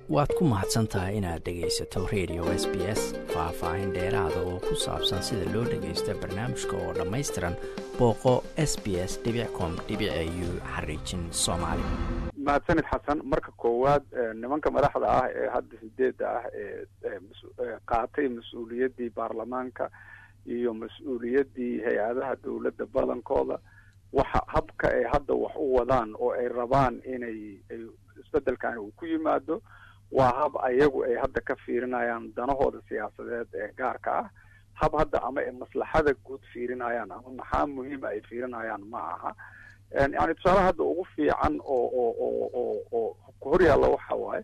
waad ku mahadsan tahay inaad dhegaysato radio s b s faah-faahin dheeraada oo ku saabsan sida loo dhagaysto barnaamijka oo dhammaystiran booqo s b s com u xariijin soomaali mahadsanid xasan marka koowaad nimanka madaxda ah ee hadda sideedda ah ee qaatay mas-uuliyaddii baarlamaanka iyo mas-uuliyaddii hay-adaha dowladda badankooda waxa habka ay hadda wax u wadaan oo ay rabaan inay isbedelkan uu ku yimaado waa hab ayagu ay hadda ka fiirinayaan danahooda siyaasadeed ee gaarka ah hab hadda ama ay maslaxada guud fiirinayaan ama maxaa muhiima ay fiirinayaan ma aha yani tusaale hadda ugu fiican oo oo oo oo oo hor yaalla waxa waaye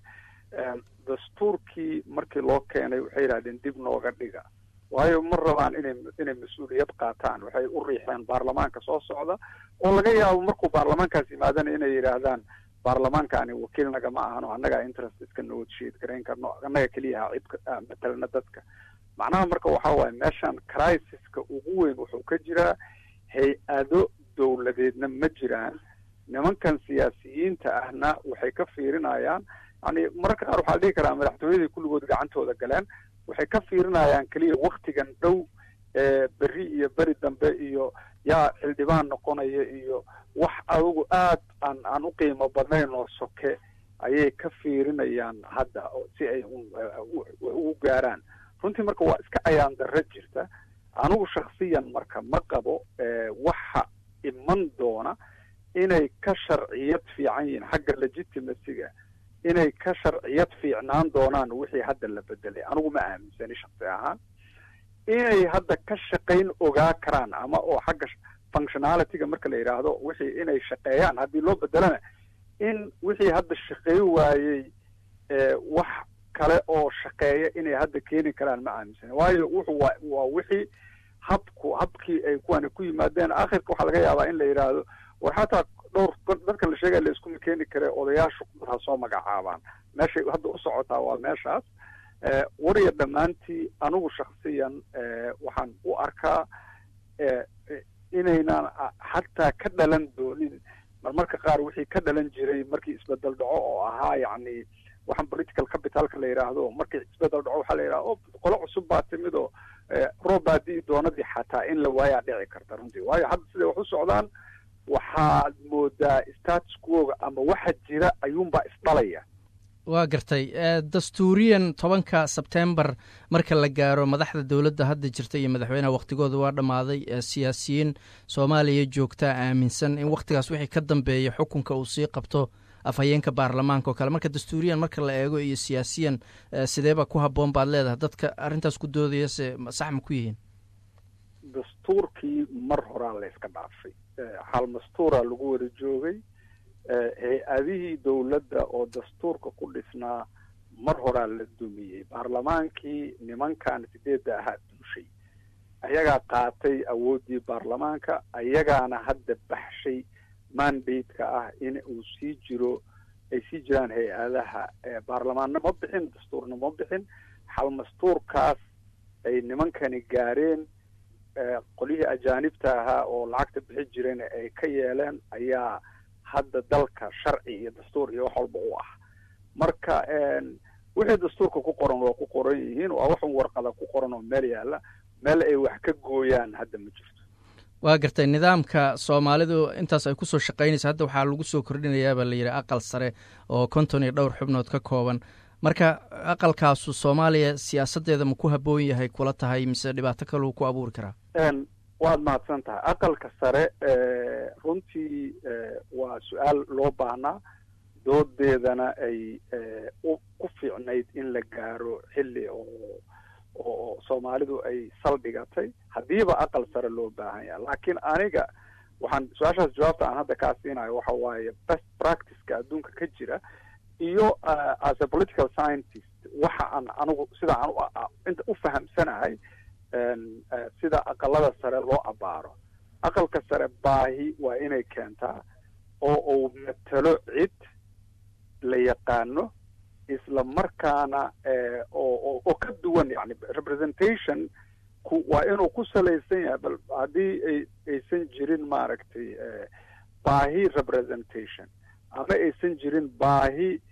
dastuurkii markii loo keenay waxay yidhahdeen dib nooga dhiga waayo ma rabaan inay inay mas-uuliyad qaataan waxay u riixeen baarlamaanka soo socda oo laga yaabo markuu baarlamaankaas yimaadana inay yidhaahdaan baarlamaankani wakiil nagama ahano annagaa interest iska negotiate garayn karno annaga keliyaha cid matalana dadka macnaha marka waxa waaye meeshan crisiska ugu weyn wuxuu ka jiraa hay-ado dowladeedna ma jiraan nimankan siyaasiyiinta ahna waxay ka fiirinayaan yani mararka qaar waxaa dhihi karaa madaxtooyadii kulligood gacantooda galeen waxay ka fiirinayaan keliya waktigan dhow ee beri iyo beri dambe iyo yaa xildhibaan noqonaya iyo wax adugu aad aan aan u qiimo badnayn oo soke ayay ka fiirinayaan hadda si ay ugu gaaraan runtii marka waa iska ayaan darro jirta anigu shaksiyan marka ma qabo waxa iman doona inay ka sharciyad fiican yihiin xagga legitimacyga inay ka sharciyad fiicnaan doonaan wixii hadda la bedelay anigu ma aaminsani shaksi ahaan inay hadda ka shaqayn ogaa karaan ama oo xagga functionalityga marka la yidhaahdo wixii inay shaqeeyaan haddii loo bedelana in wixii hadda shaqeey waayey wax kale oo shaqeeya inay hadda keeni karaan ma aaminsani waayo wuxuu waa waa wixii habku habkii ay kuwani ku yimaadeen akhirka waxaa laga yaabaa in la yidhaahdo war xataa dhowr dadka la sheegaya la iskuma keeni kare odayaashu ha soo magacaabaan meeshay hadda u socotaa waa meeshaas wariya dhammaantii anigu shaksiyan waxaan u arkaa inaynan xataa ka dhalan doonin marmarka qaar wixii ka dhalan jiray markii isbedel dhaco oo ahaa yacni waxaan political capitalka la yidhaahdo markii isbedel dhaco waxaa la yidhaha o qolo cusub baa timid oo roob baadii doonadii xataa in la waayaa dhici karta runtii waayo hadda siday wax u socdaan waxaad moodaa status quoga ama waxa jira ayuunbaa isdhalaya waa gartay dastuuriyan tobanka sebtembar marka la gaaro madaxda dowladda hadda jirta iyo madaxweyneha wakhtigooda waa dhammaaday siyaasiyiin soomaaliya joogtaa aaminsan in wakhtigaas wixii ka dambeeya xukunka uu sii qabto afhayeenka baarlamaanka oo kale marka dastuuriyan marka la eego iyo siyaasiyan sideeba ku habboon baad leedahay dadka arrintaas ku doodaya se sax ma ku yihiin dastuurkii mar horaa la yska dhaafay xal mastuura lagu wada joogay hay-adihii dowladda oo dastuurka ku dhisnaa mar horaa la dumiyey baarlamaankii nimankan sideedda ahaa duushay ayagaa qaatay awooddii baarlamaanka ayagaana hadda baxshay mandate-ka ah in uu sii jiro ay sii jiraan hay-adaha baarlamaanna ma bixin dastuurna ma bixin xal mastuurkaas ay nimankani gaareen qolyihii ajaanibta ahaa oo lacagta bixi jireen ay ka yeeleen ayaa hadda dalka sharci iyo dastuur iyo wax walba u ah marka wixii dastuurka ku qoran waa ku qoran yihiin waa waxun warqada ku qoran oo meel yaalla meel ay wax ka gooyaan hadda ma jirto waa gartay nidaamka soomaalidu intaas ay kusoo shaqaynaysa hadda waxaa lagu soo kordhinayaabaa la yidhi aqal sare oo konton iyo dhowr xubnood ka kooban marka aqalkaasu soomaaliya siyaasaddeeda ma ku habboon yahay kula tahay mise dhibaato kaleu ku abuuri karaa waad mahadsan tahay aqalka sare runtii waa su-aal loo baahnaa doodeedana ay ku fiicnayd in la gaaro xilli oo oo soomaalidu ay saldhigatay haddiiba aqal sare loo baahan yaha laakiin aniga waxaan su-aashaas jawaabta aan hadda kaa siinayo waxa waaye best practiceka adduunka ka jira iyo as a political scientist waxa aan anigu sida aan inta u fahamsanahay sida aqalada sare loo abaaro aqalka sare baahi waa inay keentaa oo uu matalo cid la yaqaano isla markaana oo oo ka duwan yani representation ku waa inuu ku salaysan yahay bal haddii ay aysan jirin maaragtay baahi representation ama aysan jirin baahi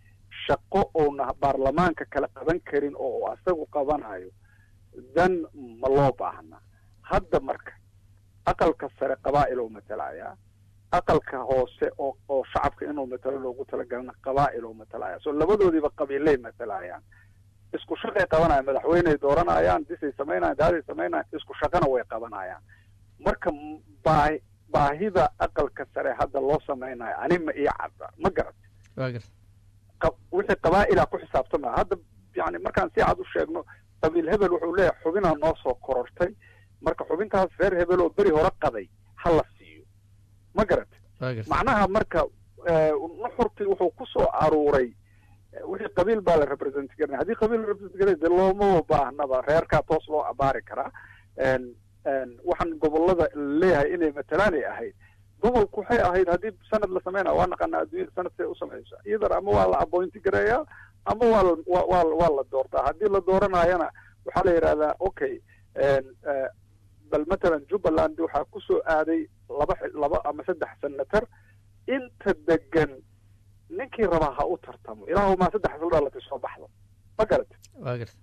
shaqo oona baarlamaanka kala qaban karin oo asagu qabanayo dan ma loo baahna hadda marka aqalka sare qabaa'il oo matalaya aqalka hoose oo oo shacabka inuu matalo loogu talagalana qabaa'il oo matalaya so labadoodiiba qabiilay matalayaan isku shaqay qabanayaan madaxweyney dooranayaan disay samaynayan daaday samaynayan isku shaqana way qabanayaan marka baahi baahida aqalka sare hadda loo samaynayo ani ma ii cadda ma garat wixii qabaa'ila ku xisaabtamaya hadda yani markaan si cad u sheegno qabiil hebel wuxuu leeyahay xubinaa noo soo korortay marka xubintaas reer hebel oo beri hore qaday ha la siiyo ma garat macnaha marka nuxurkii wuxuu ku soo aruuray wixii qabiil baa la represent garnay haddii qabiil la represent garay de looma baahnaba reerkaa toos loo abaari karaa waxaan gobolada leeyahay inay matalaan ay ahayd gobolku waxay ahayd haddii sanad la sameynaya waa naqanaa adduunyada sanad say u samaysa iyadar ama waa la appointi gareeyaa ama waa la waa waa la doortaa haddii la dooranayana waxaa la yidhahdaa okay bal matalan jubbaland waxaa kusoo aaday laba laba ama saddex senator inta degan ninkii rabaa ha u tartamo ilaahumaa saddex isla dhalatay soo baxdo ma garata wa garta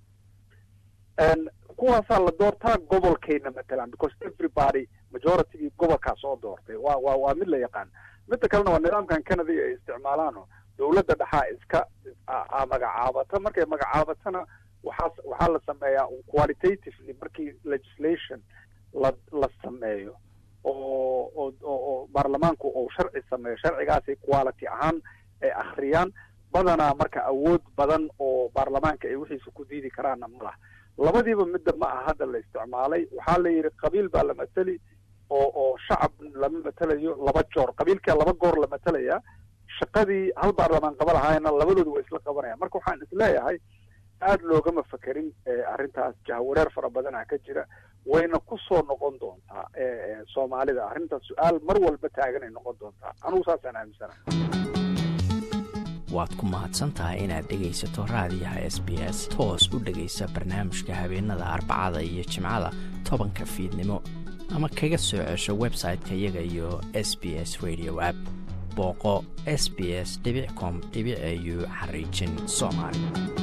kuwaasaa la doortaa gobolkayna matalan because everybody majoritygii gobolkaa soo doortay waa waa waa mid la yaqaan midda kalena waa nidaamkan canada ay isticmaalaano dawladda dhexaa iska magacaabata markay magacaabatana waxaa waxaa la sameeyaa qualitatively markii legislation la la sameeyo oo oo oo baarlamaanku uu sharci sameeyo sharcigaasay quality ahaan ay akhriyaan badanaa marka awood badan oo baarlamaanka ay wixiisa ku diidi karaanna ma laha labadiiba midda ma aha hadda la isticmaalay waxaa la yidhi qabiil baa la mateli oo oo shacab lama matelayo laba joor qabiilkaa laba goor la matelayaa shaqadii hal baarlamaan qaba lahaayna labadoodu waa isla qabanayaan marka waxaan isleeyahay aada loogama fakerin arrintaas jahawareer fara badanaa ka jira wayna ku soo noqon doontaa soomaalida arrintaas su-aal mar walba taaganay noqon doontaa anugu saasaan aaminsana waad ku mahadsan tahay inaad dhegaysato raadiyaha s b s toos u dhegaysa barnaamijka habeenada arbacada iyo jimcada tobanka fiidnimo ama kaga soo cesho website-ka iyaga iyo s b s radio app booqo s b s com au xariijin soomaali